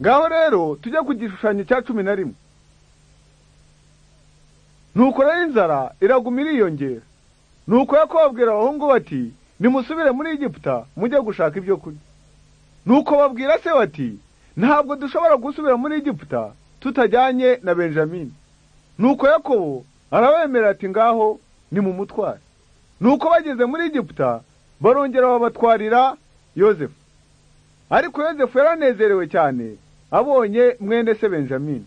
ngaho rero tujye ku gishushanyo cya cumi na rimwe nuko rero inzara iraguma iriyongera nuko yakobo babwira abahungu bati nimusubire muri egiputa mujye gushaka ibyo kurya nuko babwira se bati ntabwo dushobora gusubira muri egiputa tutajyanye na benjamini nuko yakobo arabemera ati ngaho ni mu mutware nuko bageze muri egiputa barongera babatwarira yozefu ariko yozefu yaranezerewe cyane abonye mwene se benjamini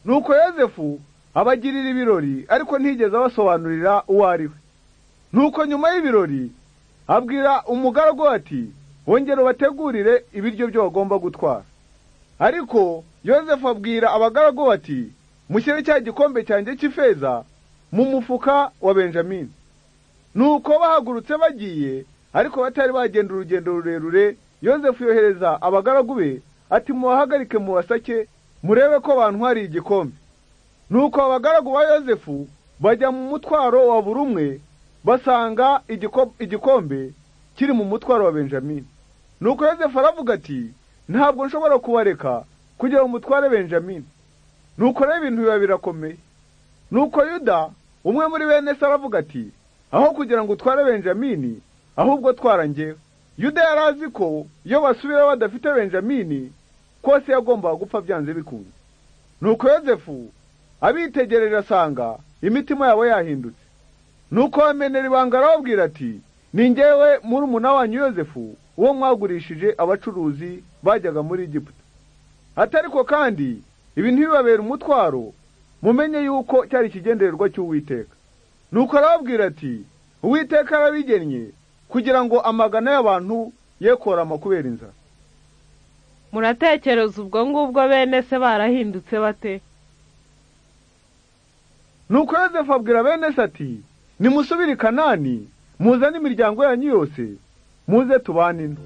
nuko yozefu abagirira ibirori ariko ntiyigeze abasobanurira uwo ari we nuko nyuma y'ibirori abwira umugaragu ati wongere ubategurire ibiryo byo bagomba gutwara ariko yozefu abwira abagaragu bati mushyire cya gikombe cyanjye cy'ifeza mu mufuka wa benjamini nuko bahagurutse bagiye ariko batari bagenda urugendo rurerure yozefu yohereza abagaragu be ati mubahagarike mu basake murebe ko bantwariye igikombe nuko abagaragu ba yozefu bajya mu mutwaro wa buri umwe basanga igikombe kiri mu mutwaro wa benjamini nuko yozefu aravuga ati ntabwo nshobora kubareka kugira ngo mutware benjamini nuko rero ibintu biba birakomeye nuko yuda umwe muri bene se aravuga ati aho kugira ngo utware benjamini ahubwo twara ngewe yuda yari azi ko iyo basubira badafite benjamini kose yagombaga gupfa byanze bikunze nuko yozefu abitegereje asanga imitima yabo yahindutse nuko bamenera ibanga arababwira ati ni ngewe muri umuna wanyu yozefu uwo mwagurishije abacuruzi bajyaga muri egiputa atariko kandi ibi ntibibabera umutwaro mumenye yuko cyari ikigendererwa cy'uwiteka nuko arababwira ati uwiteka arabigennye kugira ngo amagana y'abantu ye korama kubera inzara muratekereza ubwo ngubwo bene se barahindutse bate nuko yozefu abwira bene se ati nimusubire i kanani muzane imiryango yanyu yose muze tubanine